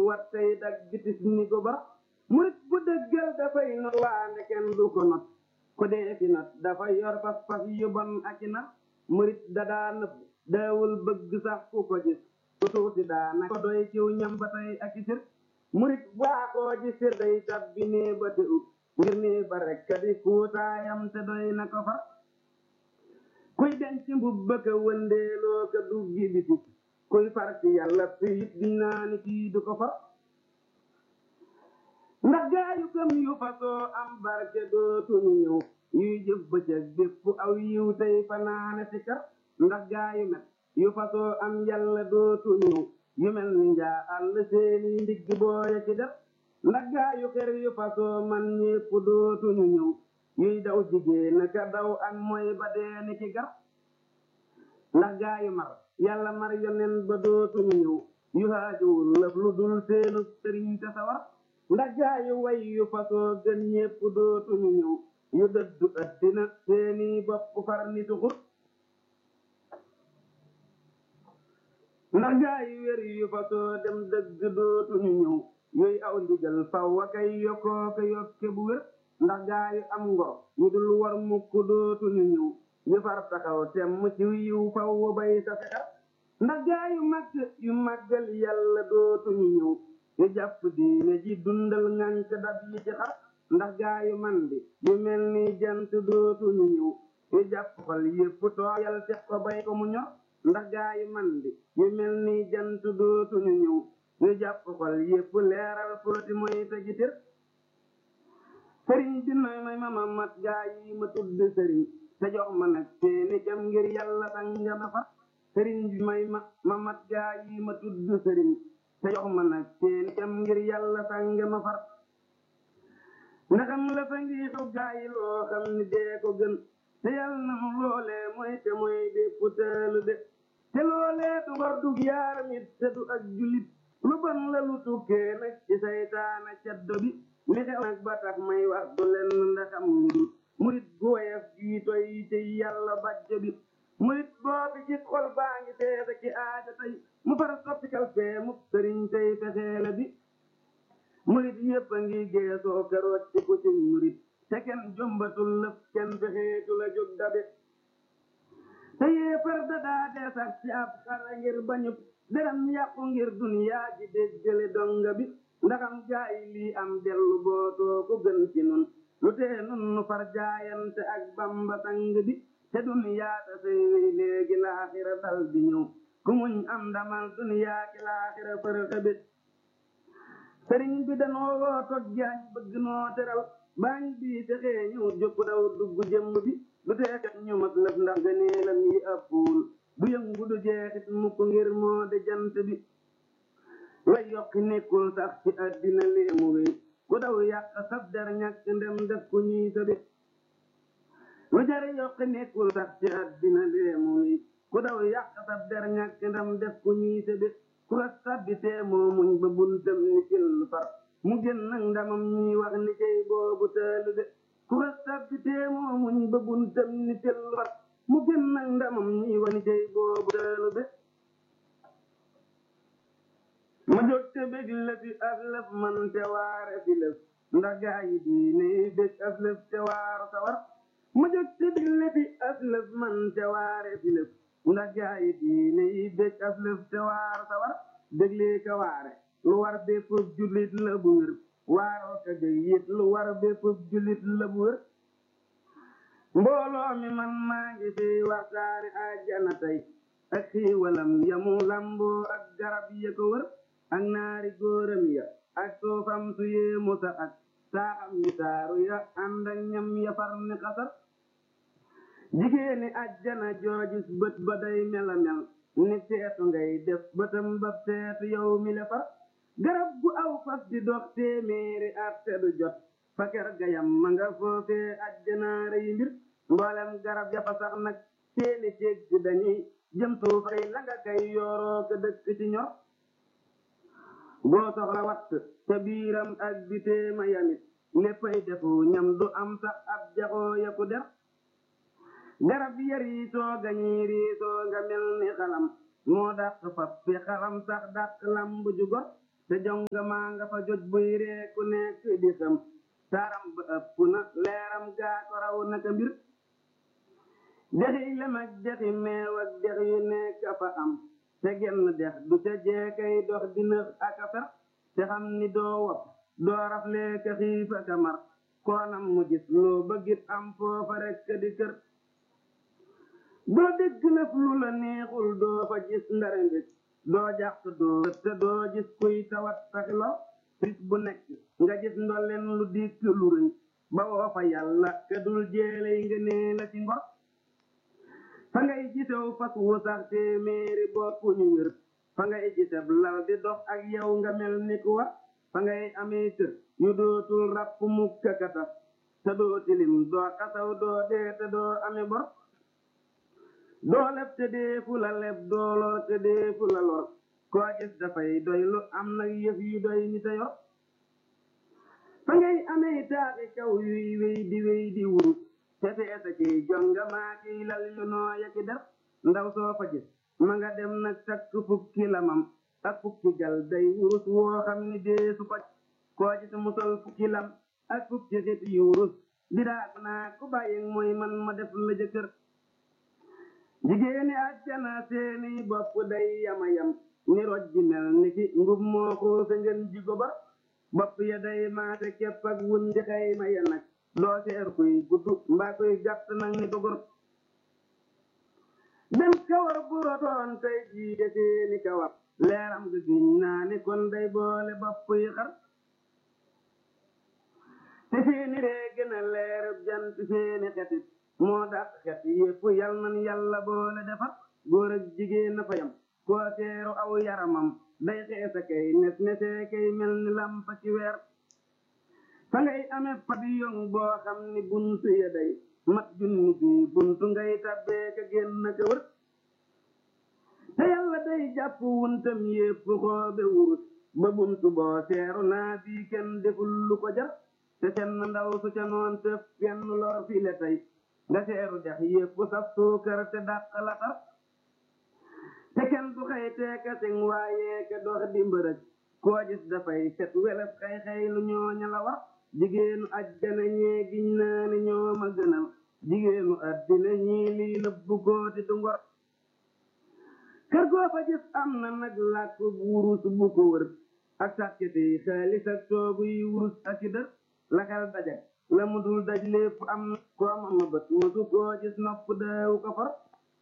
wat tey dag bitis ni ko bar murit bu dëggal dafay not waande kenn du ko not ko dee fi not dafa yor pas pas yu bon ak i nar murit dadaa nëbb daawul bëgg sax ku ko gis ku tuuti daana ko doy ciw ñam ba tey ak i sir murit baaxoo ji sir day tab bi nee ba te ub ngir nii ba rek ka di kuutaayam te doy na ko far kuy denc mbubb ka wëndeeloo ka duggi bitik kuy far ci yàlla piit di naa ni kii du ko far ndax gaayu gëm yu fasoo am barke dootuñu ñëw yuy jëf bëccëg bépp aw yiw tey fanaane si kar ndax gaayu met yu fasoo am yàlla dootuñu ñëw yu mel ni njaa àll seeni ndigg booye ci def ndax gaayu xer yu fasoo man ñépp dootuñu ñëw yuy daw jigéen ka daw ak mooy ba deeni ci gar ndax gaayu mar yàlla mar yonen ba dootuñu ñëw yu haajuwul lëf lu dul seenu sëriñ te sawar ndax gaayu way yu fasoo gën ñépp dootuñu ñëw yu dëddu ëddina seeni bopp far ni tuxur ndax gaayu wér yu fasoo dem dëgg dootuñu ñëw yooyu aw ndigal faw wa kay yokkoo ko yokke bu wér ndax gaayu am ngor yu dul war mukk dootuñu ñëw yu far taxaw temm ci yiw faw wa bay sa fexar ndax gaayu màgg yu màggal yàlla dootuñu ñëw yu jàpp diine ji dundal ngànk dab yi ci xar ndax gaayu man di yu mel ni jant dootuñu ñëw yu jàpp xol yépp tooyal teg ko bay ko mu ñor ndax gaayu man di yu mel ni jant dootuñu ñëw yu jàpp xol yépp leeral fóoti mooy te ji tër sëriñ bi noy may mama mat gaa yi ma tudd sëriñ te jox ma nag seeni jam ngir yàlla danga ma fa sëriñ bi may ma ma mat gaa yi ma tudd sëriñ te jox ma nag seeni jam ngir yàlla danga ma far ndaxam la fa ngi xew gaa yi loo xam ni dee ko gën te yàlla na mu loolee mooy te mooy bépp teelu de te loolee du ngor dug yaaram it te du ak julit lu bon la lu tukkee nag ci saytaana caddo bi li xew nag ba tax may wax du len ndaxam lu dul murit gu woyof gii toy ci yàlla bàjjo bi murit boobi gis xol baa ngi feesa ci aada tey mu far soppikal fee mu sëriñ tey fexeele bi murit yépp a ngi geesoo keroot ci ku ci murit te kenn jombatul lëf kenn fexeetu la jóg dabe te yéefar da daa dee sax ci ab xara ngir bañub deram yàqu ngir duniyaa ji déggale donga bi ndaxam jaay lii am dellu bootoo ko gën ci nun lu tee nun nu far jaayante ak bamba sang bi te duniyaa ta sey wey léegi laaxira dal di ñëw ku muñ am ndamal duniyaa ki laaxira fër xebit sëriñ bi danoo woo toj jaañ bëgg noo teral baañ bii texee ñëw jokku daw dugg jëmm bi lu tee kat ñu mag lëf ndax gëneelam yi ëppul du yëngu du jeexit mukk ngir moo de jant bi lay yokki nekkul sax ci àddina léemu wéy ku daw yàq sab der ñàkk ndem def ku ñuy sabi lu jar yokki nekkul sax ci àddina léemu wéy ku daw yàq sab der ñàkk ndem def ku ñuy sabi ku la sabbitee moo muñ ba buntam ni cil far mu gën nag ndamam ñuy wax ni cay boobu taalu de ku la sabbitee moo muñ ba buntam ni cil far mu gën nag ndamam ñuy wax ni cay boobu taalu de ma jóg te bég la fi aslëf man te waare fi lëf ndax gaa yi diine yi bég aslëf te waaru sawar ma jóg te bég la fi aslëf man te waare fi lëf ndax gaa yi diine yi bég aslëf te waaru sawar béglee ka waare lu war bépp jullit la bu wér waaroo ka bég yit lu war bépp jullit la bu wér mbooloo mi man maa ngi fi waxtaari àjjana tey ak xiiwalam yamu lamboo ak garab ya ko wër ak naari góoram ya ak soofam su yéemu sa ak saaxam yu taaru ya ànd ak ñam ya far ni xasar jigéeni ajjana joojis bët ba day mela mel ni seetu ngay def bëtam ba seetu yow mi le far garab gu aw fas di dox téeméeri at te du jot fa ker gayam ma nga foofee ajjanaare yi mbir mboolem garab ya fa sax nag seeni ceeg ci dañuy jëm suufay la nga kay yooroo ko dëkk ci ñor boo soxla watt te biiram ak biteema yamit léppay defu ñam du am sax ab jaxoo ya ku der garab ya riisoo gañi riisoo nga mel ni xalam moo dàq fab fi xalam sax dàq lamb ju gor te jonga maa nga fa joj buy ree ku nekk di xam taaram ba ëpp na leeram gaa ko raw naka mbir dexi lem ak dexi meew ak dex yu nekk fa am te genn dex du ca jeekay dox dina ak a fer te xam ni doo wopp doo raflee ka xiif ak a mar koonam mu gis loo bëggit am foofa rekk di kër doo dégg lëf lu la neexul doo fa gis ndare mbit doo jàq doo te doo gis kuy tawat saxi lo bis bu nekk nga gis ndolleen lu dikk lu rëy ba woo fa yàlla ka dul jeeley nga nee la ci ngor fa ngay gisew fas wu sax téeméeri bopp ñu wér fa ngay giseb lal di dox ak yow nga mel ni ku war fa ngay amee kër yu dootul ràpp mukk kata te doo tilim doo xasaw doo dee te doo ame bor doo leb te deefu la leb doo lor te deefu la lor koo gis dafay doy lu am nag yëf yu doy ni te yor fa ngay amee taaxi kaw yuy wéy di wéy di wurus te feesa kiy jonga maa kiy lal yu noo yaki der ndaw soo fa gis ma nga dem nag takk fukki lamam ak fukki gal day wurus woo xam ni deesu ko koo gis mu sol fukki lam ak fukki xit yu wurus di daag naa ku bàyyi mooy man ma def la jëkkër jigéeni àjjana seeni bopp day yama yam ni roj ji mel ni ki ngub moo xuuse ngeen ji gobar bopp ya day maase képp ak wun di xayma ya nag doo seer kuy gudd mbaa kuy gàtt nag ni dogor dem kawar bu rotoon tey jii de seeni kawar leeram ga giñ naa ni kon day boole bopp yi xar te seeni ree gën a leerub jant seeni xetit moo dàq xet yépp yal nan yàlla boole defar góor ak jigéen na fa yam koo seeru aw yaramam day xeesa kay nes nesee kay mel ni lampa ci weer fa ngay amee pavillon boo xam ni buntu ya day mat junni bi buntu ngay tabbee ka génn ka wër te yàlla day jàpp wuntam yépp xoobe wurus ba buntu boo seeru naa bii kenn deful lu ko jar te seen ndaw su ca noon tëf kenn lor fi le tey nga seeru dex yépp saf suukar te dàq la tar te kenn du xëy teeka sing waaye ka dox di mbërëg koo gis dafay set weles xëy xëy lu ñooña la war jigéenu ajjana ñee giñ naa ni ñoo ma gënal jigéenu addina ñii lii nëbbu góoti du ngor kër goo fa gis am na nag làkk wurus bu ko wër ak sàkketi xaalis ak toogu yi wurus ak i dër la xel dajak la mu dul daj lépp am na koo ma ma bët mësu koo gis nopp daawu ko far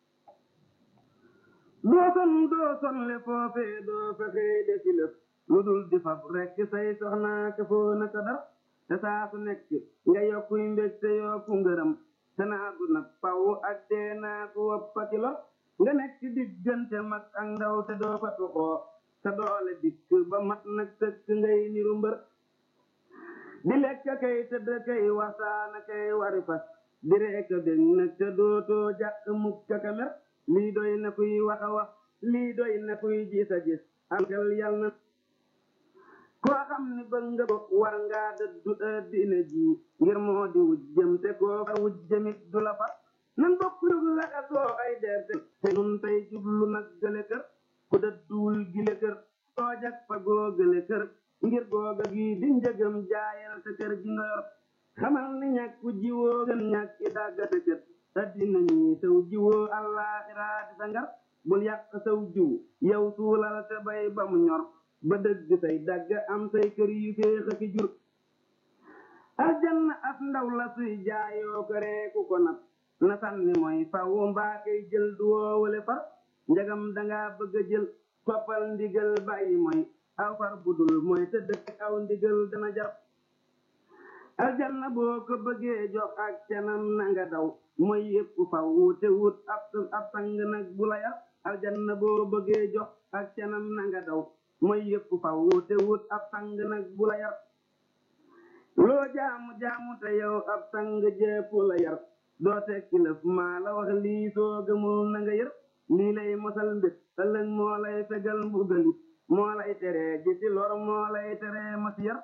doo son doo son le foofee doo fexee defi lëf lu dul di fab rekk say soxnaa ka foo na ko dar te saa su nekk nga yokkuy mbég te yokku ngërëm te naa du nag paw ak dee naa ko woppati lor nga nekk diggante mag ak ndaw te doo fa tuxoo te doole dikk ba mat nag sëkk ngay niru mbër di lekk kay tëdd kay waxtaana kay wari fas di reeka bég nag te dootoo jàq mukk ka mer lii doy na kuy wax a wax lii doy na kuy gis a gis am xel yal na koo xam ni bëgg nga ko war ngaa dëddu addina ji ngir moo di wujjëm te koo fa wujjëmit du la far nan bokk jóg laxasoo ay der te nun tey jublu nag gële kër ku dëdduwul gile kër soo jag fa goo gële kër ngir googa gi di njëgam jaayal sa kër gi nga yor xamal ni ñàkk jiwoo gën ñàkk i dàggate kër addina ñi saw jiwoo allaaxiraa di sa ngar bul yàq saw jiw yow suulal te bay ba mu ñor ba dëgg say dagg am say kër yu féex ak i jur aljanna as ndaw la suy jaayoo ko reeku ko nag na sànni mooy faw mbaa kay jël du woowale far njagam danga bëgg a jël toppal ndigal bàyyi mooy aw far budul mooy te dëkk aw ndigal dana jar aljanna boo ko bëggee jox ak canam na nga daw mooy yépp faw te wut ab ab sang nag bu la yar aljanna boo bëggee jox ak canam na nga daw mooy yépp faw te wut ab sang nag bu la yar loo jaamu jaamu te yow ab sang jépp la yar doo tekki lëf maa la wax lii soo gëmul na nga yër lii lay mosal mbir ëllëg moo lay fegal mbugalit moo lay teree ji ci lor moo lay teree mas yar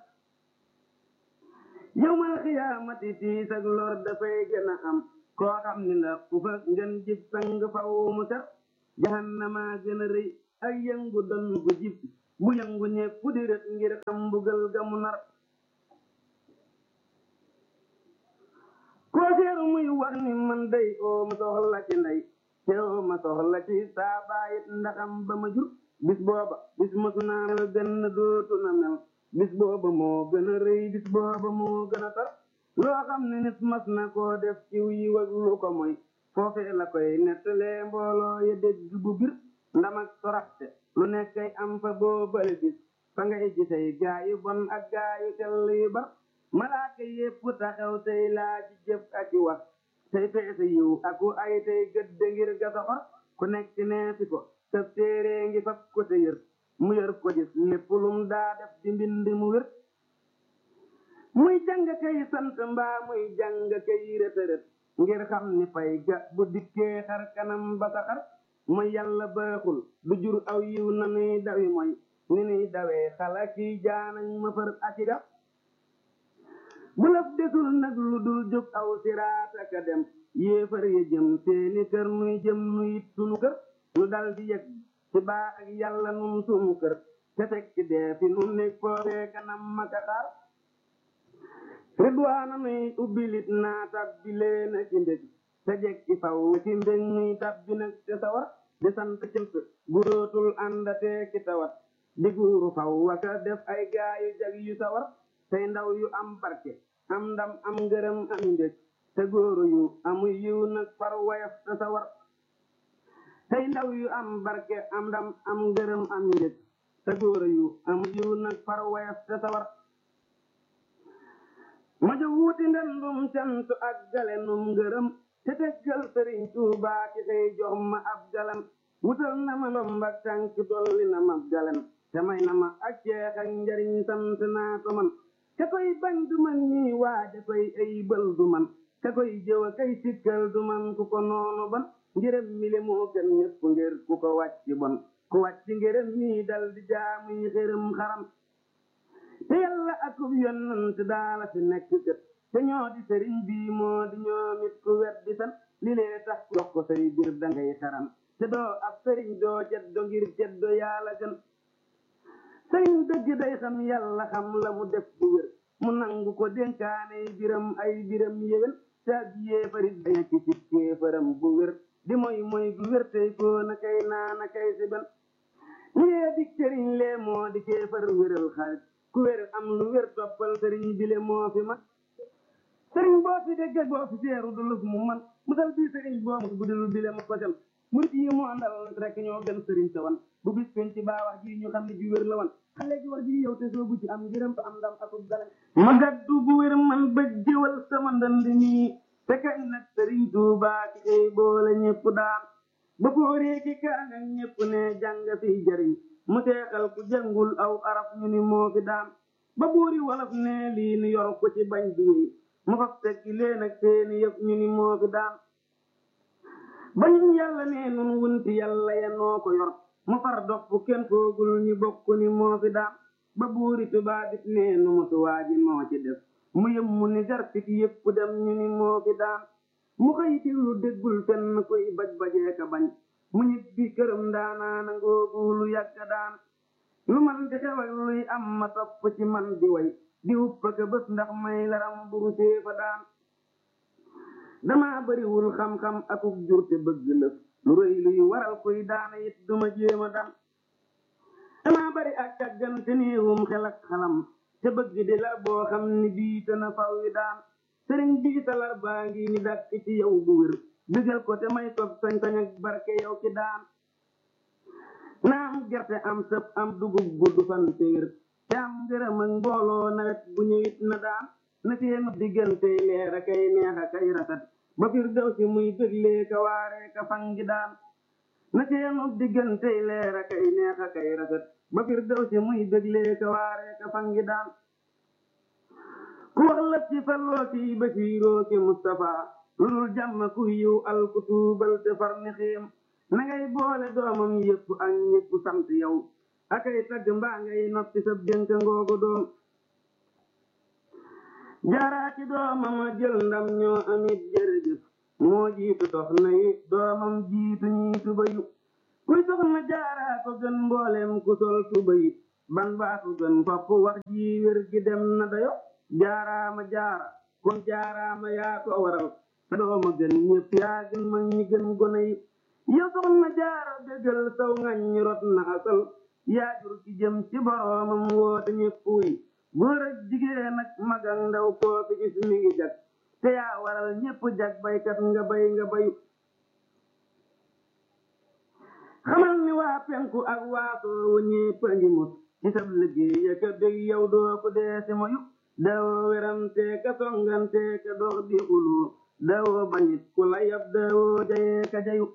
yowmal xiyaamati tiis ak lor dafay gën a am koo xam ni la ku fa ngeen jib sang faw mu ser jahannama gën a rëy ak yëngu don gu jib bu yëngu ñépp di rët ngir xam mbugal ga mu nar koo seeru muy wax ni man day oo ma soxla ci ndey te oo ma soxla ci saa baayit ndaxam ba ma jur bis booba bis masu naa mel benn dootu na mel bis booba moo gën a rëy bis booba moo gën a tar loo xam ne nit mas na koo def ciw yi wag lu ko moy foofee la koy nettalee mbooloo ya dégg bu bir ndam ak toraxte lu nekkay am fa boobale bis fa ngay gisay gaayu bon ak gaayu tell yu bar malaaka yépp taxaw tey laaj jëf ak i wax tey peese yiw aku ay tey gëdd ngir ga soxor ku nekk neesi ko tëb téere ngi fab ko te yër mu yër ko gis lépp lum daa def di mbind mu wér muy jàng kay sant mbaa muy jàng kay rëtërët ngir xam ni fay ga bu dikkee xar kanam ba sa xar mooy yàlla baaxul du jur aw yiw na nuy dawi mooy ni nuy dawee xala kiy jaanañ ma fër aki ga bu laf desul nag lu dul jóg aw siraat aka dem yéefar ya jëm seeni kër nuy jëm nuyit sunu kër nu dal di yëg ci baa ak yàlla nun sunu kër te teg ci dee fi nu nekk foofee kanam maka xaar ridwaana nuy ubbilit naa tabbi leen ci mbég te jekki faw ci mbég nuy tabbi nag te sawar di sant cënt bu dootul àndatee ki tawat di guuru faw waka def ay gaayu jag yu sawar tey ndaw yu am barke am ndam am ngërëm am mbég te góoru yu amu yiw nag far wayaf te sawar tey ndaw yu am barke am ndam am ngërëm am mbég te góoru yu amu yiw nag far wayaf te sawar ma jo wuuti ndendum cant ak galenum ngërëm te teggal sëriñ Tuubaa ci tey jox ma ab galan wutal na ma ndombak tànk dolli na ma galan te may na ma ak ceex ak njariñ sant naa ko man ka koy bañ du man ñii waaja koy ayibal du man ka koy jëwa kay sikkal du man ku ko noonu ban ngërëm mi le moo gën ñëpp ngir ku ko wàcc bon ku wàcc ngërëm mii dal di jaamuy xërëm xaram te yàlla akub yonant daala fi nekk kët te ñoo di sëriñ bii moo di ñoomit ku wet di san li lee tax ku wax ko say bir dangay xaram te doo ab sëriñ doo ceddo ngir ceddo yàlla gën sëriñ dëgg day xam yàlla xam la mu def bu wér mu nangu ko dénkaaney biram ay biram yéwén te ab yéefarit day nekk ci kéefaram bu wér di moy moy gu wér tey koo na kay naa na kay si ben lee di sëriñ lee moo di kéefar wéral xarit ku wér am lu wér toppal sëriñ bile moo fi man sëriñ boo fi dégg boo fi seeru du lëf mu man musal bii sëriñ boo mu bu dul bile ma kosel murit yi mu àndal rek ñoo gën sëriñ sa wan bu bis pen ci baa wax ji ñu xam ne ji wér la wan xale ji war ji yow te soo bu ci am ngërëm am ndam akub dara ma gaddu bu wér man ba jëwal sama ndand nii te kañ nag sëriñ Tuubaa ki ay boole ñëpp daan ba fóoree ki kaan ak ñëpp ne jàng fi jariñ mu teexal ku jàngul aw araf ñu ni moo fi daan ba buuri wolof ne lii nu yor ko ci bañ bi wéy mu faf tekki leen ak seeni yëpp ñu ni moo fi daan ba ñu yàlla ne nun wunti yàlla ya noo ko yor mu far dox fu kenn foogul ñu bokk ni moo fi daan ba buuri tubaa dit ne nu mutu waaji moo ci def mu yëm mu ni garpit yëpp dem ñu ni moo fi daan mu xëy diglu déggul fenn koy baj bajee ka bañ mu ñibbi këram daanaana ngoogu lu yàgg daan lu man di xew ak luy am ma topp ci man di way di uppa ka bés ndax may laram buru séefa daan dama bariwul xam-xam akuk jur te bëgg lëf lu rëy luy waral kuy daana it duma jéema daan dama bari ak càggante néewum xel ak xalam te bëgg di la boo xam ni biita na faw yi daan sëriñ biita lar baa ngi ni dàkk ci yow bu wér digal ko te may ko sañ-sañ ak barke yow ki daan na am gerte am sëp am dugub gudd fan te wér te am ngërëm ak mbooloo nawet bu ñëwit na daan na seenu diggante leer a kay neex a kay rafet ba fir daw si muy déglee ka waaree ka fangi daan na seenu diggante leer a kay neex a kay rafet ba fir daw si muy déglee ka waaree ka fangi daan ku wax la ci falloo ki basiiroo ki Mustafa lu dul jàmm ku yiw al ku tuubal te far ni xiim na ngay boole doomam yëpp ak ñëpp sant yow akay tagg mbaa ngay noppi sa dénk ngoogu doom jaaraa ci doomam a jël ndam ñoo amit jërëjëf moo jiitu soxna yi doomam jiitu ñiitu bayu kuy soxna jaaraa ko gën mboolem ku sol tuba yit ban baa ko gën fopp wax ji wér gi dem na dayo jaaraama jaara kon jaaraama yaa ko waral sa dooma gën ñëpp yaa gën mag ñi gën gone yi yow soxna jaara dëggal saw ngañ ñi rot na asal yaa jur ki jëm ci boroomam woote ñëpp yi góor ak jigéen ak mag ak ndaw koo fi gis mi ngi jag te yaa waral ñëpp jag baykat nga bay nga bayu xamal ni waa penku ak waa soowu ñépp a ngi mus ci sab liggéey ya ka bég yow doo ko dee si moyu daawoo werante ka songante ka dox di xulu daawoo bañit ku la yab daawoo jayee ka jayu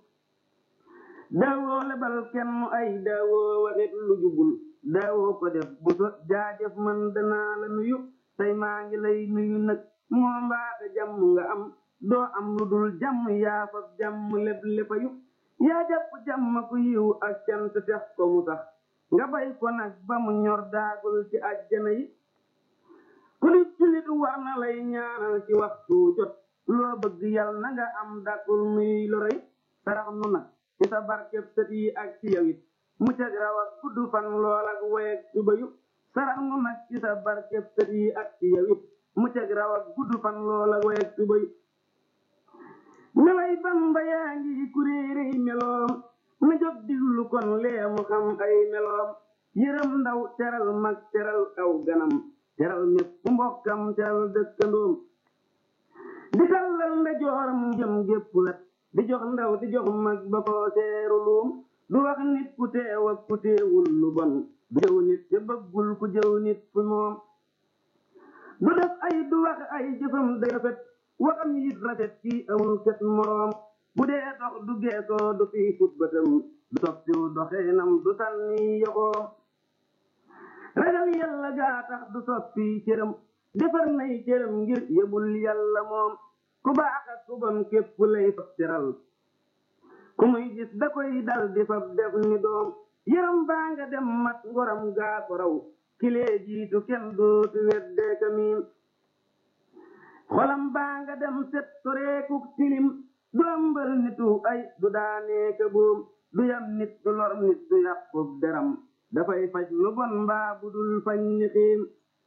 daawoo lebal kenn mu ay daawoo waxit lu jubul daawoo ko def bu so jaajëf man danaa la nuyu tey maa ngi lay nuyu nag moo mbaata jàmm nga am doo am lu dul jàmm yaa fab jàmm leb lepayu yaa jàpp jàmm ku yiw ak cant tex ko mu sax nga bay ko nag ba mu ñor daagul ci àjjana yi ku nit julit war na lay ñaanal ci waxtu jot loo bëgg yal na nga am dàkkul nuy loroy sarax nu nag ci sa barkeb sët yi ak ci yow it mu cag raw ak gudd fan lool ak woyeg suba yu sarax nu nag ci sa barkeb sët yi ak ci yow it mu cag raw ak gudd fan lool ak woyeg suba yu melay bamba yaa ngi kuréeréy meloom na jóg diglu kon lee mu xam ay meloom yërëm ndaw teral mag teral aw ganam teral ñépp mbokkam teral dëkkandoom di tallal nda jooram jëm gépp wet di jox ndaw di jox mag ba ko seeru luum du wax nit ku teew ak ku teewul lu bon du jëw nit te bëggul ku jëw nit fu moom du def ay du wax ay jëfam day rafet waxam yit rafet ci amul ket moroom bu dee dox du geesoo du fi sut bëtam du soppiw doxeenam du sànni yoxoom ragal yàlla gaa tax du soppi cëram defar nay cëram ngir yëbul yàlla moom ku baax ak ku bon képp lay fab teral ku muy gis da koy dal di fab def ni doom yaram baa nga dem mat ngoram gaa ko raw kilee jiitu kenn dootu weddee ka miim xolam baa nga dem set soreekuk tilim du ëmbal nitu ay du daanee ka boom du yam nit du lor nit du yàqub deram dafay faj lu bon mbaa bu dul fañ ni xiim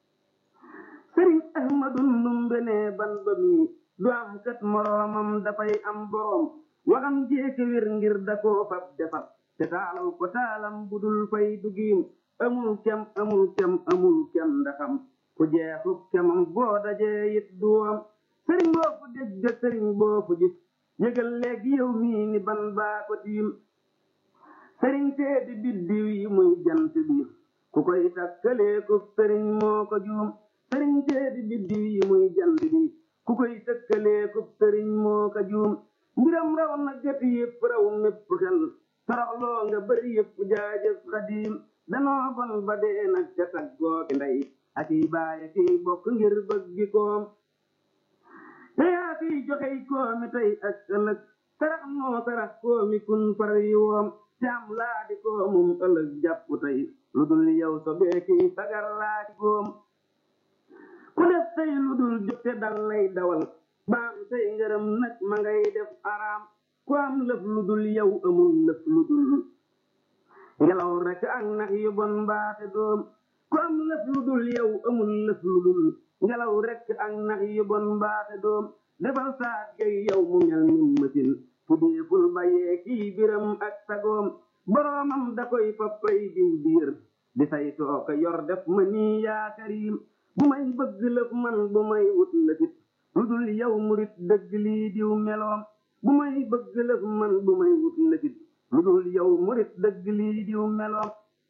sëriñ ahmadu ndumbe ne ban ba mi du am kat moroomam dafay am boroom waxam jeeke wér ngir da koo fab defar te taalal ko taalam bu dul fay dugiim amul kem amul kem amul kem ndaxam ku jeexu kemam boo dajee it duwam sëriñ boo fu dégg sëriñ boo fu gis yëgal léegi yow mii ni ban baa ko tiim sëriñ seedi biddiw yi muy jant bi ku koy takkalee ko sëriñ moo ko juum sëriñ seedi biddiw yi muy jant bi ku koy tëkkalee ko sëriñ moo ko juum mbiram raw na gët yëpp raw mépp xel toroxloo nga bëri yëpp jaajëf xadiim danoo bon ba dee nag ca taggooki ndey ak i baay ak i bokk ngir bëggi koom te yaa fiy joxey koomi tey ak ëllëg sarax moo sarax koomi kun far yi woom te am laa di koomum ëllëg jàpp tey lu dul yow so beeki sagar laa di góom ku def tey lu dul jote dal lay dawal baam tey ngërëm nag ma ngay def araam ku am lëf lu dul yow amul lëf lu dul ngelaw rek ak nax yu bon mbaate doom ku am lëf lu dul yow amul lëf lu dul ngelaw rek ak nax yu bon mbaate doom defal saat gay yow mu mel ni machine fu deeful bayee kii biram ak sagoom boroomam da koy fappay diw biir di say tooka yor def ma nii yaa karim bu may bëgg lëf man bu may wut lëfit lu dul yow murit dëgg lii diw meloom bu may bëgg lëf man bu may wut lëfit lu dul yow murit dëgg lii diw meloom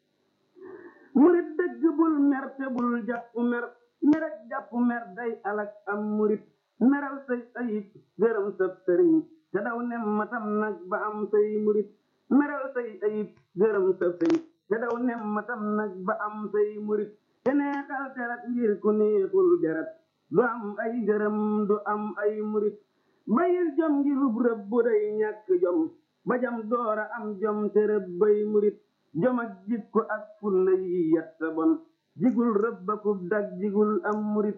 murit dëgg bul mer te bul jàpp mer merek jàpp mer day alak am murit meral say ayib gërëm sab sëriñ te daw nem matam nag ba am say murit meral say ayib gërëm sab sëriñ te daw nem matam nag ba am say murit te neexal terat ngir ku neexul deret du am ay gërëm du am ay murit bayil jom ngir rub rëbb bu day ñàkk jom ba jam doora am jom te rëbb bay murit jom ak jikko ak fulla yi yetta bon jigul rëbbakub dag jigul am murit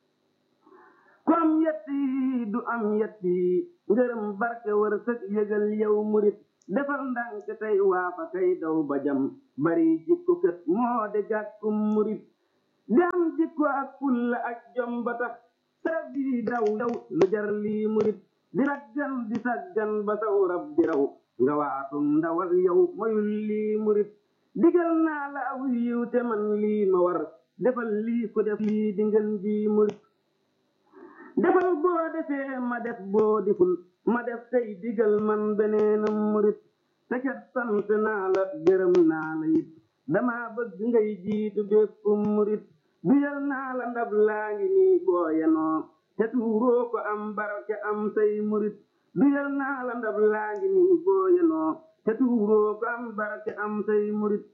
ku am yett yi du am yett yi ngërëm barke war sëg yëgal yow murit defal ndànk tey waafa kay daw ba jam bari jikko kët moo de gàkkum murit di am jikko ak fulla ak jom ba tax sarab yi daw daw lu jar lii murit di raggan di saggan ba saw rab di raw nga waatum ndawal yow moyul lii murit digal naa la aw yiw te man lii ma war defal lii ku def lii di ngeen ji murit defal boo defee ma def boo diful ma def tey digal man beneenam murit te kat sant naa la gërëm naa la it dama bëgg ngay jiitu bépp murit duyal naa la ndab laa ngi nii booyanoo te tuuroo ko am barke am say murit duyal naa la ndab laa ngi nii booyanoo te tuuroo ko am barke am say murit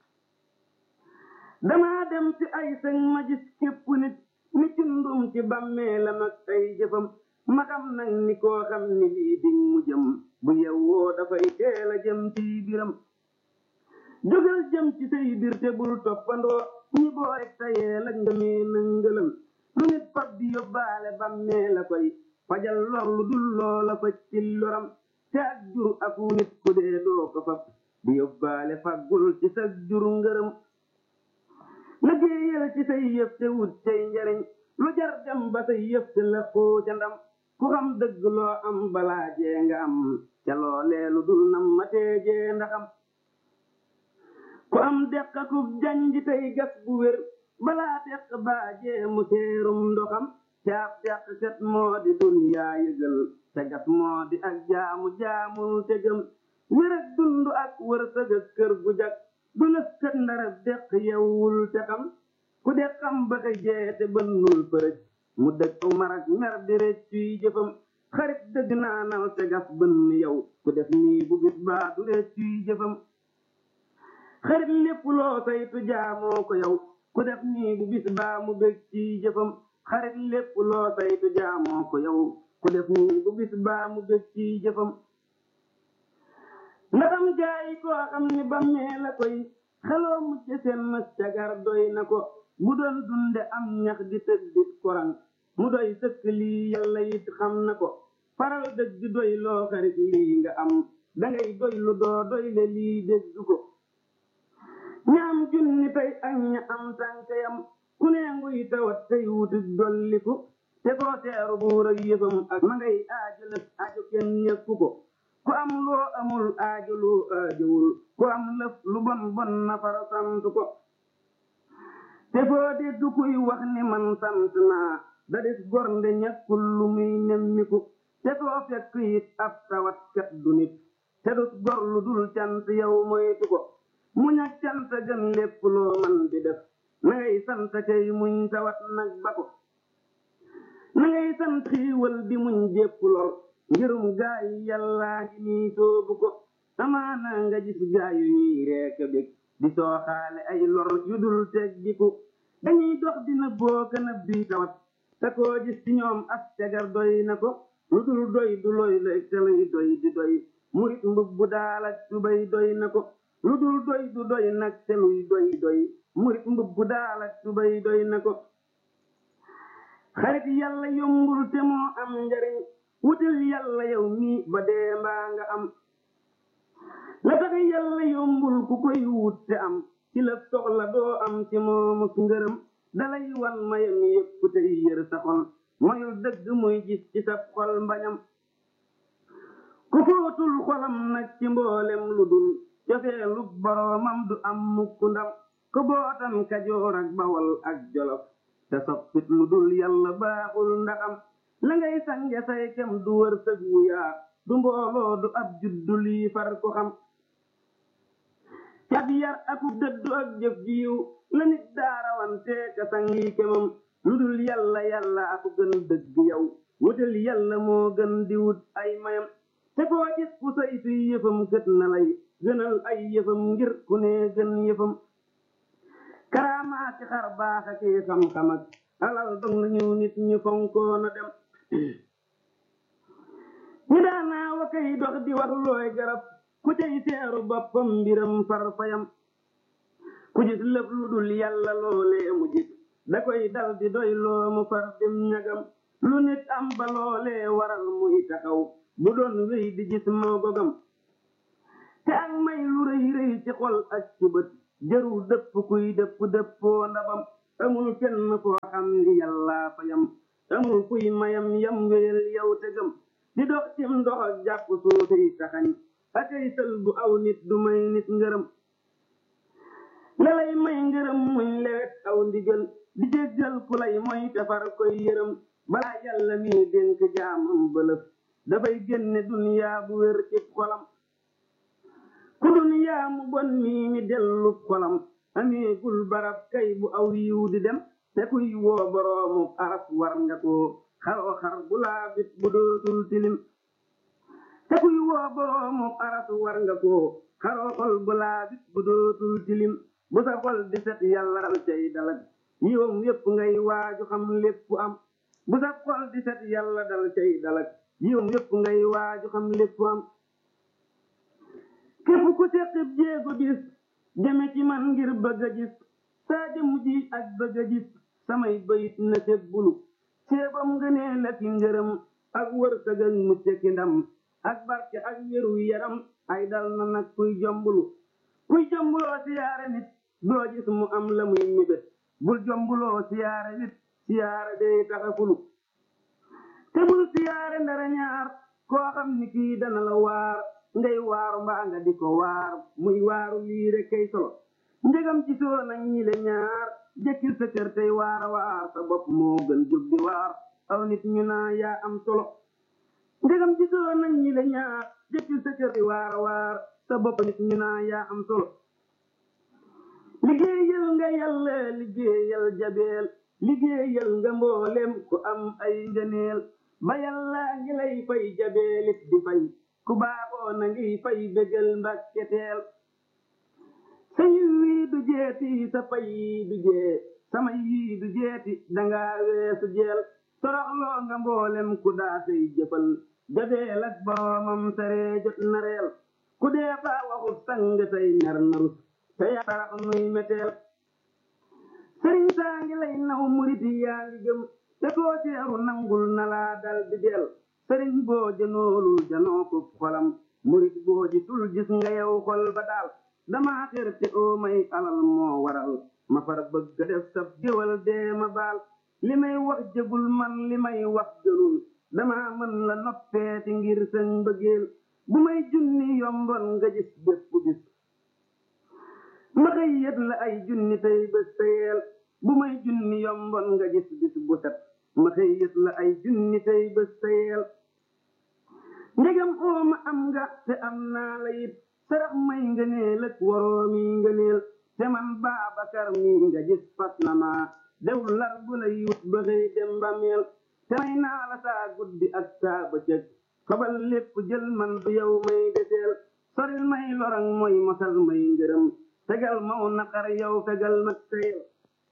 dama dem ci ay sëñ ma gis képp nit ni cundum ci bàmmeelam ak ay jëfam ma xam nag ni koo xam ni lii di mu jëm bu yewwoo dafay teel a jëm ci biram jógal jëm ci say bir te bul toppandoo ñi boole tayee la ngëmee nëngëlam lu nit fab di yóbbaale bàmmee la koy fajal lor lu dul loola fa ci loram te ak jur aku nit ku dee doo ko fab di yóbbaale faggul ci sa jur ngërëm liggéeyal ci say yëf te wut cay njariñ lu jar dem ba say yëf te la koo ca ndam ku xam dëgg loo am balaa jee nga am ca loolee lu dul nam ma teejee ndaxam ku am deq akub janj tey gas bu wér balaa deq baajee mu seerum ndoxam caab deq kat moo di duniyaa yëgal te gas moo di ak jaamu jaamul te gëm wér ak dund ak wërsëg ak kër gu jag du lëf kat ndarab deq yewwul te xam ku de xam ba ka jeete bënnul përëj mu dëkk marak mer di reccuy jëfam xarit dëgg naanal te gas bënn yow ku def nii bu bis baa du reccuy jëfam xarit lépp loo saytu jaamoo ko yow ku def nii bu bis baa mu bég ci jëfam xarit lépp loo saytu jaamoo ko yow ku def nii bu bis baa mu bég ci jëfam ndaxam jaayi koo xam ni bammee la koy xeloo mucc seen mës cagar doy na ko bu doon dunde am ñax di tëddit korang mu doy sëkk lii yàlla it xam na ko faral dëgg doy loo xarit lii nga am dangay doy lu doo doy le lii dégg ko ñaam junni tey ak ña am tànkayam ku ne nguy tawat tey wuti dolliku te koo teeru buur ak yëfam ak ma ngay aajo lëf aajo kenn ñekku ko ku am loo amul aajo loo aajowul ku am lëf lu bon bon na fara sant ko te foo dégg kuy wax ni man sant naa da des gornde ñàkkul lu muy nemmiku te koo fekk it ab tawat kat du nit te dus gor lu dul cant yow moytu ko muñ ak cant gën lépp loo man di def na ngay sant kay muñ tawat nag ba ko na ngay sant xiiwal di muñ jépp lor ngirum gaayu yàllaa ngi nii soobu ko amaana nga gis gaayu ñuy reeka bég di sooxaale ay lor yu dul teggiku dañuy dox dina booka na bii tawat te koo gis ci ñoom as tegar doy na ko lu dul doy du loy lay te luy doy di doy murit mbub bu daal ak tubay doy na ko lu dul doy du doy nag te luy doy doy murit mbub bu daal ak tubay doy na ko xarit yàlla yombul te moo am njariñ wutal yàlla yow mii ba dee mbaa nga am la tax yàlla yombul ku koy wut te am ci la soxla doo am ci moomu ngërëm dalay wan mayam yépp tey yër sa xol mayul dëgg muy gis ci sa xol mbañam ku footul xolam nag ci mboolem lu dul cofeelu boroomam du am mukk ndam ku bootan kajoor ak bawal ak jolof te soppit lu dul yàlla baaxul ndaxam la ngay sange say kem du wër sëg wu yaa du mbooloo du ab juddu lii far ko xam cab yar aku dëddu ak jëf jiw la nit daarawante ka sangi kemam lu dul yàlla yàlla aku gën dëgg yow wutal yàlla moo gën di wut ay mayam te koo gis ku say fi yëfam gët na lay gënal ay yëfam ngir ku ne gën yëfam karaamaati xar baax ak xam-xam ak alal dog nañu nit ñi fonkoona dem ñi daanaa wa kay dox di wax looy garab ku cay teeru boppam mbiram farfayam ku gis lëf lu dul yàlla loolee mu jik da koy dal di doy loo mu far dem ñagam lu nit am ba loolee waral muy taxaw bu doon wéy di gis moo gogam te ak may lu rëy rëy ci xol ak ci bët jërul dëpp kuy dëpp dëppoo ndabam amul kenn koo xam ni yàllaa fa yam amul kuy mayam yam wéyal yow te gëm di dox cim ndox ak jàpp suufiy taxañ akay sël bu aw nit du may nit ngërëm la lay may ngërëm muñ lewet aw ndigal di jéggal ku lay moy tefar koy yërëm balaa yàlla mi dénk jaamam bëlëf dafay génne duniyaa bu wér ci xolam ku duniyaa mu bon mii mi dellu xolam ameegul barab kay bu aw yiw di dem te kuy woo boroomu aras war nga koo xaroo xar bu laabit bu dootul tilim te kuy woo boroomu aras war nga koo xaroo xol bu laabit bu dootul tilim bu sa xol di set yàlla dal cay dalag yiwam yépp ngay waaju xam lépp am bu sa xol di set yàlla dal cay dalag yiwam yépp ngay waaju xam lépp am képp ku seqib jéego bis jëme ci man ngir bëgg a gis saa jëmu ji ak bëgg a gis samay bayit na seg bulu ceebam ngënee la ki ngërëm ak wërsëg ak mucc ki ndam ak barke ak wéru yaram ay dal na nag kuy jombulu kuy jombuloo siyaare nit doo gis mu am la muy mébét bul jombuloo siyaare nit siyaare day taxa fulu te bul siyaare ndara ñaar koo xam ni kii dana la waar ngay waaru mbaa nga di ko waar muy waaru lii rek kay solo njëgam ci soo nag ñi le ñaar jëkkil sa kër tey waara waar sa bopp moo gën jóg di waar aw nit ñu naa yaa am solo njëgam ci soo nag ñi le ñaar jëkkil sa kër tey waara waar sa bopp nit ñu naa yaa am solo liggéeyal nga yàlla liggéeyal jabeel liggéeyal nga mboolem ku am ay ngëneel ba yàlla ngi lay fay jabeelit di fay ku baaxoo na ngi fay bégal mbakketeel sa yiw wii du jeeti sa fay yii du jee sama yii du jeeti danga weesu jeel toroxloo nga mboolem ku daa say jëfal jabeel ak boroomam saree jot na reel ku dee faa waxut sang say ner narus te yaa tarax nuy meteel sëriñ saa ngi lay naw murit yaa ngi gëm te koo teeru nangul na laa dal di del sëriñ boo jënoolul janoo ko xolam murit boo ji tul gis nga yow xol ba daal dama xër te oo may alal moo waral ma far bëgg def sab géwal dee ma baal li may wax jëgul man li may wax gënul dama mën la noppeeti ngir sën mbëggeel bu may junni yombon nga gis bépp bis ma xëy yët la ay junni tey bés teyeel bu may junni yombon nga gis bis bu set ma xëy yët la ay junni tey bés teyeel ndegam ooma am nga te am naa la it sarax may ngëneel ak waroomi ngëneel te man Baabakar mi nga gis fas na ma dew lar bu lay wut ba xëy dem ba meel te may naa la saa guddi ak saa bëccëg xabal lépp jël man du yow may deseel soril may lorang mooy mosal may ngërëm tegal maw naqar yow fegal mag teyel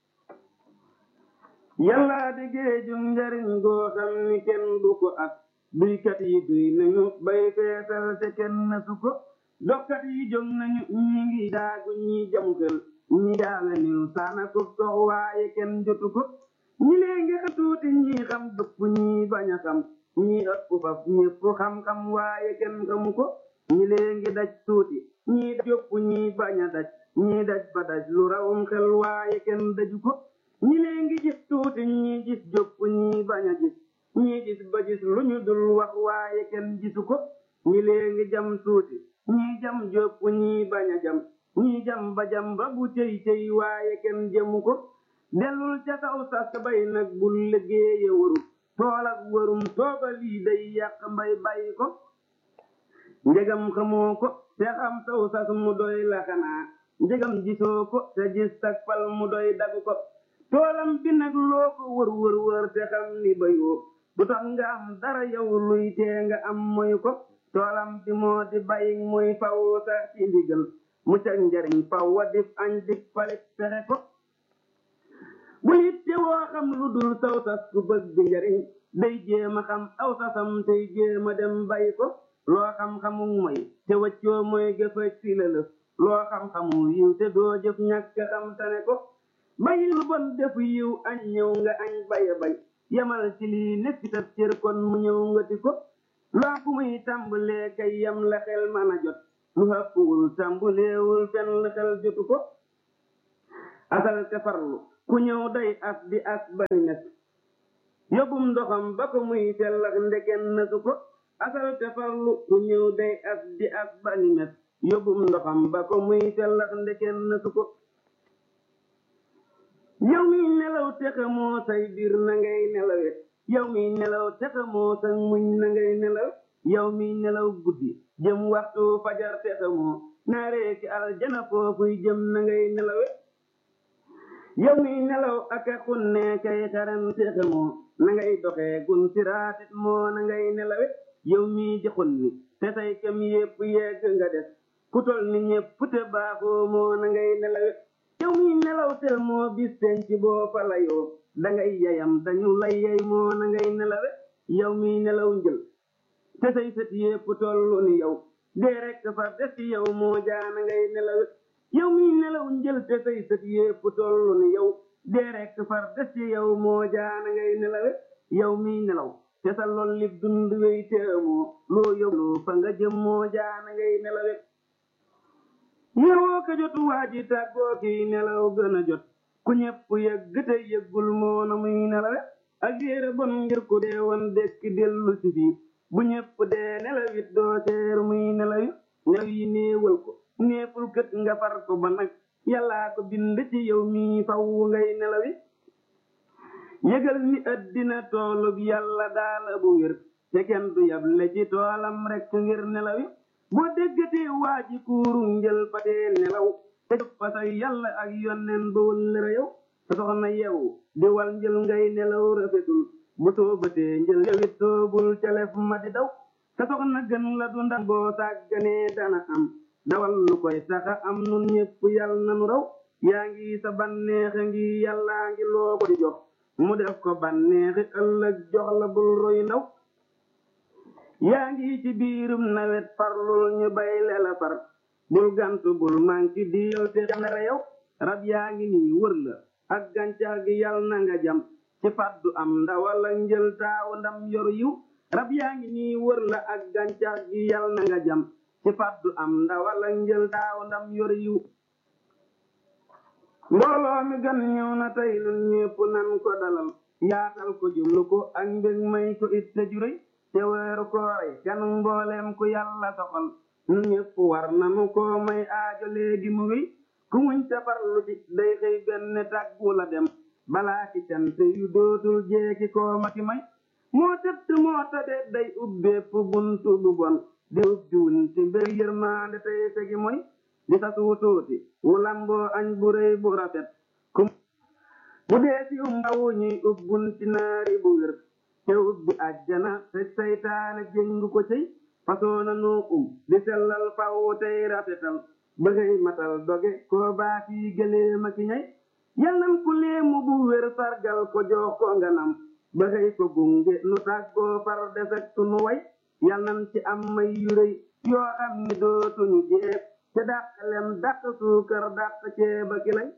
yàlla di géejum njariñ goo xam ni kenn du ko ak duykat yi duy nañu bay feesal te kenn nasu ko dokkat yi jóg nañu ñi ngi daagu ñi jam xel ñi daala niw saana ko sox waaye kenn jotu ko ñi lee ngi tuuti ñi xam dëpp ñi bañ a xam ñi ëpp faf ñépp xam-xam waaye kenn xamu ko ñi lee ngi daj tuuti ñi jopp ñi bañ a daj ñi daj ba daj lu rawum xel waaye kenn daju ko ñi lee ngi gis tuuti ñi gis jopp ñi bañ a gis ñi gis ba gis lu ñu dul wax waaye kenn gisu ko ñi lee ngi jam tuuti ñi jam jopp ñi bañ a jam ñi jam ba jam ba bu cëy cëy waaye kenn jëmu ko dellul ca kaw sas bay nag bul liggéeye waru tool ak warum tooga lii day yàq mbay bàyyi ko njegam xamoo ko te xam saw sas mu doy la xanaa njegam gisoo ko te gis sag fal mu doy dagu ko toolam bi nag loo ko wër wër wër te xam ni bayoo du tax nga am dara yow luy tee nga am moy ko toolam bi moo di bay muy faw sax ci ndigal mu ca njariñ faw wa dif añ dik palit fexe ko bu nit te woo xam lu dul saw sas ku bëgg njariñ day jéema xam aw sasam tey jéema dem bay ko loo xam-xamu moy te waccoo mooy gëfa ci la lëf loo xam-xamu yiw te doo jëf ñàkk xam tane ko bayi lu bon defu yiw añ ñëw nga añ baya bay yamal ci lii nekk sa cër kon mu ñëw nga ti ko loo fu muy tàmbalee kay yam la xel mën a jot lu hëppuwul tambuleewul fenn xel jotu ko asal te farlu ku ñëw day as di as bari mes yóbbum ndoxam ba ko muy sellax ndeken nasu ko asal te farlu ku ñëw day as di as bari mes yóbbum ndoxam ba ko muy sellax ndeken nasu ko yow mi nelaw te xamoo say biir na ngay nelawe yow mi nelaw te xamoo sa muñ na ngay nelaw yow mi nelaw guddi jëm waxtu fajar te xamoo naaree ci aljana foofuy jëm na ngay nelawe yow mi nelaw ak a xunne kay xaran te xamoo na ngay doxee gun siraatit moo na ngay nelawe yow mi di xunni te say kem yépp yegg nga des ku tol ni ñépp te baaxoo moo na ngay nelawe yow mi nelaw tel moo bis penc boo fa layoo dangay yayam dañu lay yey moo na ngay nelawe yow mi nelaw njël te say sët yépp tollu ni yow dee rekk far des ci yow moo jaana ngay nelawe yow mi nelaw njël te say sët yépp tollu ni yow dee rekk far des ci yow moo jaana ngay nelawe yow mi nelaw te sa lool lib dund wey te amoo loo yóbbu fa nga jëm moo jaana ngay nelawe yewoo ko jotu waa ji tàggoo kii nelaw gën a jot ku ñepp yëgg te yëggul moo na muy nelawe ak yére bon ngir ku dee woon dekki dellu si fii bu ñepp dee nelawit doo seer muy nelawi nelaw yi néewal ko néeful kët nga far ko ba nag yàllaa ko bind ci yow mii faw ngay nelawi yëgal ni addina toolub yàlla daala bu wér te kenn du yable ci toolam rekk ngir nelawi boo déggatee waa ji kuuru njël fa dee nelaw te jóg fa sa yàlla ak yonneen ba wëllëra yow sa soxna yew di wal njël ngay nelaw rafetul bu soobatee njël yowit soobul calef ma di daw sa soxna gën la du ndax boo sàgganee dana am dawal lu koy taxa am nun ñépp yàlla nanu raw yaa ngi sa banneexe ngi yàllaa ngi loo ko di jox mu def ko banneexi ëllëg jox la bul roy ndaw yaa ngi ci biirum nawet farlul ñu bay lela far bul gantu bul manki diil te jamere yow rab yaa ngi nii wër la ak gàncax gi yal na nga jam ci faddu am ndawal ak njël taaw ndam yoru yiw rab yaa ngi nii wër la ak gàncax gi yal na nga jam ci faddu am ndawal ak njël taaw ndam yoru yiw mbooloo mi gan ñëw na tey nun ñépp nan ko dalal yaatal ko jublu ko ak mbég may ko it te juréy te weeru koore kan mbooleem ku yàlla soxal nu ñépp war nanu ko may aajo léegi mu wéy ku muñ tafarlu ci day xëy benn tàggu la dem balaa ci cant yu dootul jeeki koo ma ki may moo tëdd moo tade day ubbeepp buntu bu bon di ubbi wuñ ci mbir yërmaande tey segi moy di sa suutuuti wu lamboo añ bu rëy bu rafet ku bu dee ci um ndawu ñuy ubbun ci naari bu wér te ubbi àjjana te saytaane jëng ko cëy fasoo na noo um di sellal faw tey rafetal bëggay matal doge koo baa kii gëlee ma ki ñay yal nan ku leemu bu wér sargal ko jox ko nganam bëggay ko gunge nu tàggoo far defek sunu way yal nan ci am may yu rëy yoo xam ni dootuñu jeeb te dàq lem dàq suukar dàq ceeba ki lay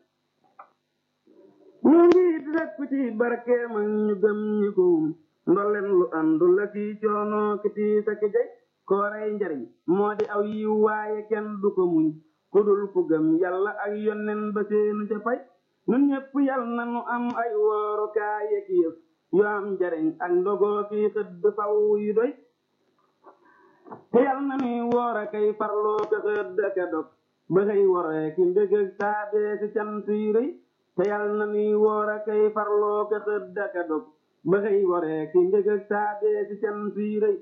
ñu ngi rek ci barkeem ak ñu gëm ñi ko wum ndolleen lu andu la ki coono ki tiis ak jay koorey njariñ moo di aw yiw waaye kenn du ko muñ ku dul ku gëm yàlla ak yonnen ba seenu ca fay nun ñépp yal na nu am ay wooru kaaye ki yëf yu am njariñ ak ndogoo ki xëdd faw yu doy te yal na nuy woor a kay farloo ko xëdd ka dog ba xëy woree ki mbég ak taabee ci cant yu rëy te yal na nuy woor a kay farloo ko xëdd ka dog ba xëy waree ki mbég ak taabee ci cant yu rëy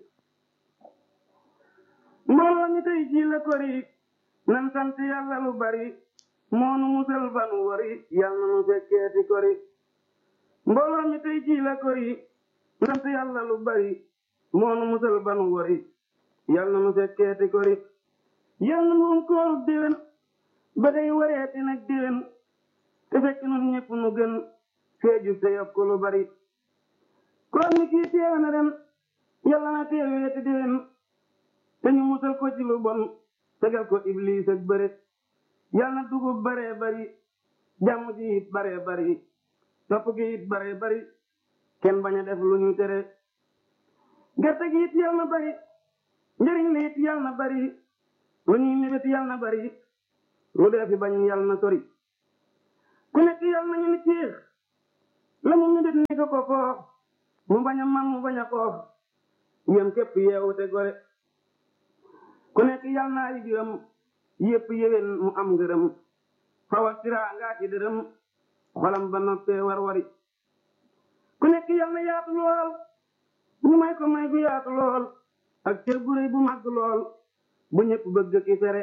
mbooloo mi tey ji la kori nan sant yàlla lu bari moonu musal fanu wari yal na nu fekkeeti kori mbooloo mi tey ji la kori sant yàlla lu bari moonu musal fanu wari yal na nu fekkeeti kori yal na nu kooru déwén ba day wareeti nag déwén te fekk nun ñëpp nu gën feeju te yokk lu bari koor mi kii teew na ren yàlla na teeweeti déwén te ñu musal ko ci lu bon tegal ko iblis ak bëre yal na dugub baree bari jàmm ji it baree bari topp gi it baree bari kenn bañ a def lu ñu tere gerte gi it yal na bari njëriñ li it yal na bari lu ñuy mébét yal na bari lu dee fi bañ yal na sori ku nekk yal nañu ni ciix la mu mébét ni ko ko koox mu bañ a man mu bañ a koox yem képp yeewu te gore ku nekk yal naa yi biram yépp yéwén mu am ngërëm fawa siraa ngaa ci dërëm xolam ba noppee war wari ku nekk yal na yaatu lool ñu may ko may gu yaatu lool ak cër bu rëy bu màgg lool bu ñëpp bëgg ki fere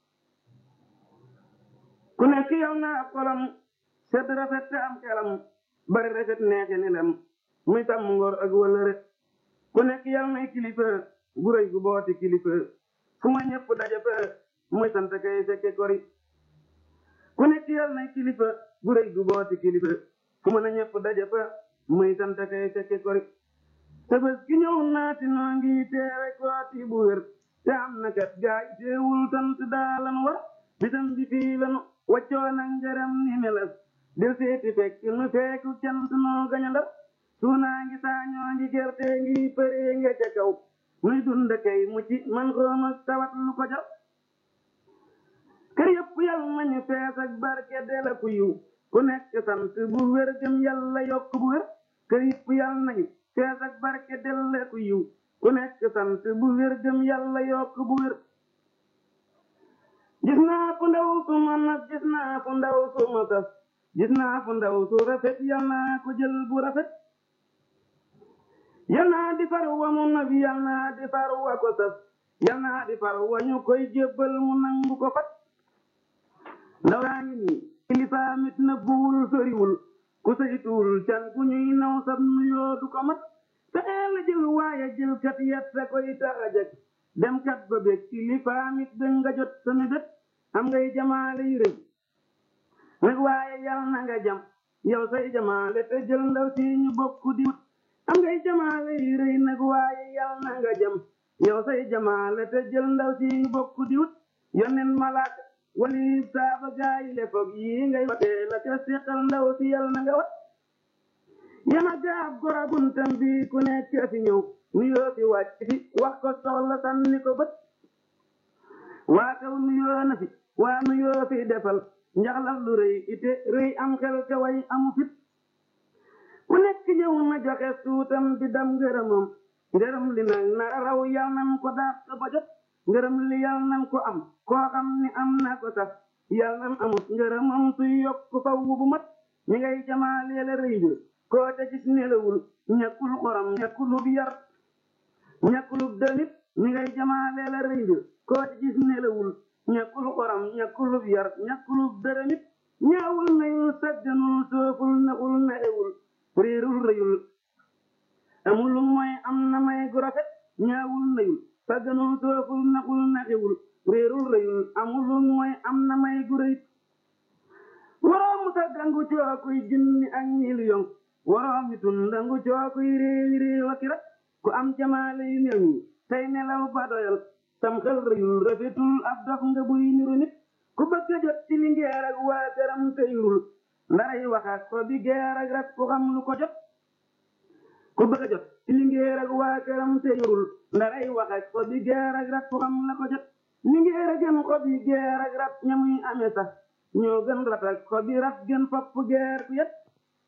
ku nekk yal na ab xolam sedd rafet te am xelam bari rafet neexe ni lem muy tàmm ngor ak wëllëre ku nekk yal nay kilifa gu rëy gu booti kilifa fu ma ñëpp daje fa muy sant kay fekke kori ku nekk yal nay kilifa gu rëy gu booti kilifa fu ma na ñëpp daje fa muy sant kay fekke kori te bés gi ñëw naati noo ngi teewe kooti bu wér te am na kat gaay teewul sant daa lan war bisam bi fii lanu waccoo nag ngërëm ni melas del seeti fekk nu feeku cant noo gaña ndar suunaa ngi saañoo ngi gerte ngi përee nga ca kaw muy dund kay mucci man xoom ak tawat lu ko jar kër yëpp yal nañu fees ak barke de la ku yiw ku nekk sant bu wér gëm yàlla yokk bu wér kër yëpp yal nañu fees ak barke de la ku yiw ku nekk sant bu wér gëm yàlla yokk bu wér gis naa fu ndaw su ma nag gis naa fu ndaw su ma saf gis naa fu ndaw su rafet yal naa ko jël bu rafet yal naa di far wa mu nabi yal naa di far wa ko saf yal naa di far wa ñu koy jébbal mu nangu ko fat ndaw yaa ngi nii kilifa mit na buwul soriwul ku saytuwul can ku ñuy naw sab nuyoo du ko mat fexeel a jël waaye jël kat yetta koy tax a jag dem kat ba bég kilifa mit da nga jot sa mébét am ngay jamaale yu rëy nag waaye yal na nga jam yow say jamaale te jël ndaw si ñu bokk di wut am ngay jamaale yu rëy nag waaye yal na nga jam yow say jamaale te jël ndaw si ñu bokk di wut yonen malaaka wali saaba gaayi le foog yi ngay watee la ca seqal ndaw si yal na nga wat yana gaab gora buntam bi ku nekk fi ñëw nuyoo fi wàcc fi wax ko soxla sànni ko bët waa kaw nuyoo na fi waa nuyoo fi defal njaxlaf lu rëy ite rëy am xel ka way amu fit ku nekk ñëw na joxe suutam di dam ngërëmam ngërëm li nag nara raw yal nan ko daat ba jot ngërëm li yal nan ko am koo xam ni am na ko sax yal nan amut ngërëmam suy yokk faw bu mat ñi ngay jamaalee rëy bi koo ca gis nelawul ñàkkul xoram ñàkkulub yar ñàkkulub damit ñi ngay jamaalee la rëy bi koo ca gis nelawul ñàkkul xoram ñàkkulub yar ñàkkulub dërëmit ñaawul nayul sagganul sooful naxul naxewul réerul rëyul amul lu mooy am na may gu rafet ñaawul nayul sagganul sooful naxul naxewul réerul rëyul amul lu mooy am na may gu rëyit waroomu saggangu cookuy junni ak million waroomi tundangu cookuy réewi réew ak rak ku am jamaale yu mel nii tey nelaw ba doyal sam xel rëyul rafetul ab dox nga buy niru nit ku bëgg a jot ci lingeer ak waa këram te yurul ndaray wax ak ko bi geer ak rak ku xam lu ko jot ku bëgg a jot ci lingeer ak waa këram te yurul ndaray wax ak ko bi geer ak rak ku xam la ko jot lingeer a gën ko bi geer ak rak ñamuy amee sax ñoo gën rat ak ko bi rat gën fopp geer ku yet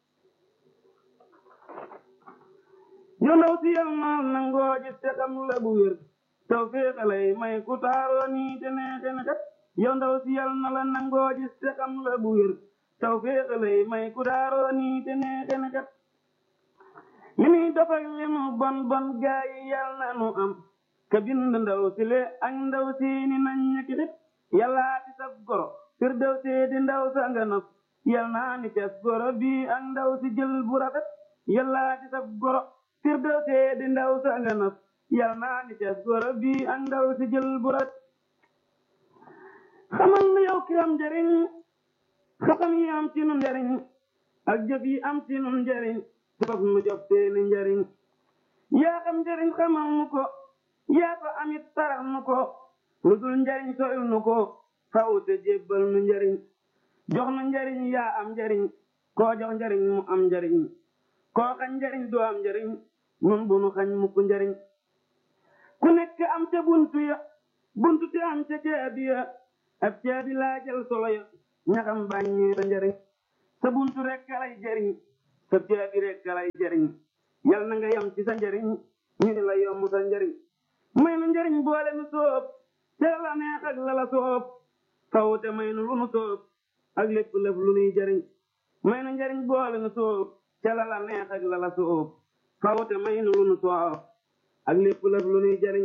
yow ndaw si yal maal nangoo gis te xam la bu wér taw féexalay may ku taaroo nii te neexe na kat yow ndaw si yal na la nangoo gis te xam la bu wér taw féexalay may ku taaroo nii te neexe na kat li muy dafak li mu bon bon gaa yi yal na nu am ka bind ndaw si le ak ndaw si ni nañ ñekki xit yàllaa di sab goro fir daw see di ndaw sa nga nos yal naa ni ces goro bii ak ndaw si jël bu rafet yàllaa di sab goro fir daw see di ndaw sa nga nos yal naa ni ces goro bii ak ndaw si jël bu rafet xamal na yow ki am njariñ xam yi am ci nu njariñ ak jëf yi am ci nu njariñ foof nu jox seeni njariñ yaa xam njariñ xamal nu ko yaa ko amit sarax nu ko lu dul njariñ soyul nu ko faw te jébbal nu njariñ jox nu njariñ yaa am njariñ koo jox njariñ mu am njariñ koo xañ njariñ doo am njariñ nun bu nu xañ mukk njariñ ku nekk am ca buntu ya buntu te am ca caabi ya ab caabi laa jël solo ya ñaxam bàññee sa njariñ sa buntu rek lay jariñ sa caabi rek lay jariñ yal na nga yam ci sa njariñ ñu ni la yomb sa njariñ may nu njariñ boole nu soob te la neex ak la la soob fawte may nu lu nu soob ak lépp lëf lu nuy jariñ may nu njariñ boole nu soob te la la neex ak la la soob fawte may nu lu nu soob ak lépp lëf lu nuy jariñ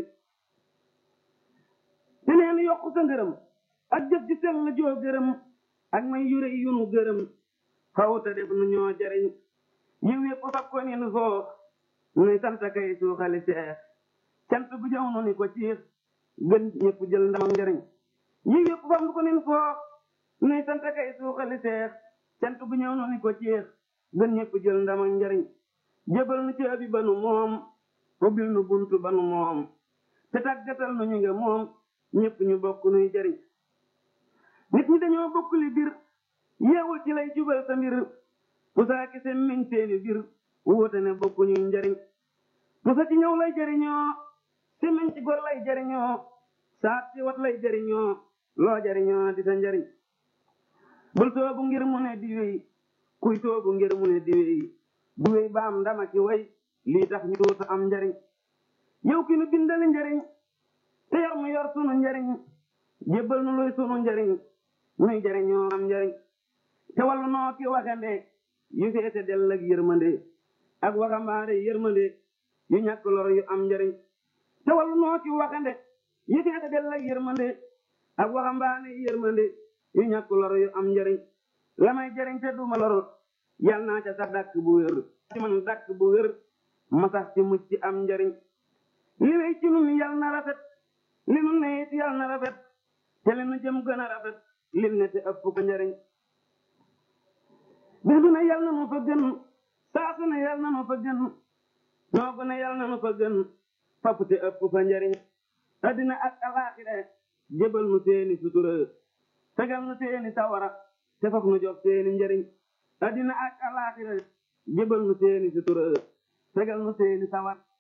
te neen yokk sa ngërëm ak jëf ji sell la joo gërëm ak may yure yu nu gërëm fawte def nu ñoo jariñ yiw yëpp fab ko ni nu soox nuy sant kay suuxali seex cant bu jaw nu ni ko ciix gën ñëpp jël ndamam njariñ yiw yëpp fab ko ni nu soox nuy sant kay suuxali seex cant bu ñëw nu ni ko ciix gën ñëpp jël ndamam njariñ jébal nu caabi ba nu moom ubbil nu buntu ba nu moom te tàggatal nu ñu nga moom ñëpp ñu bokk nuy jariñ nit ñi dañoo bokk li bir yeewul ci lay jubal sa mbir pusaa ki seen miñ seeni bir wuute ne bokku ñuy njariñ pusa ci ñëw lay jariñoo si miñ ci gor lay jariñoo saat ci wat lay jariñoo loo jariñoo di sa njariñ bul toogu ngir mu ne di wéy kuy toogu ngir mu ne di wéy du wéy ba am ndama ci way lii tax ñu tuuta am njariñ yow ki nu bindali njariñ te yor mu yor sunu njariñ jébbal nu luy sunu njariñ nuy jariñoo am njariñ te wallu noo ki waxande yu feete dell ak yërmande ak waxambaane yërmande yu ñàkk lor yu am njariñ te wallu noo ki waxande yu feete dell ak yërmande ak waxambaane yërmande yu ñàkk lor yu am njariñ la may jariñ te duma lor yal naa ca sax dàkk bu wér ci man dàkk bu wér ma sax ci mucc am njariñ li wéy ci nun yal na rafet li nu ne it yal na rafet te li nu jëm gën a rafet lim ne te ëpp ko njariñ bis bu ne yal na nu fa gën saa su ne yal na nu fa gën noogu ne yal na nu fa gën fapp te ëpp fa njariñ addina ak alaaxira jébal nu seeni sutura fegal nu seeni sawara te faf nu jox seeni njariñ addina ak alaaxira jébal nu seeni sutura fegal nu seeni sawara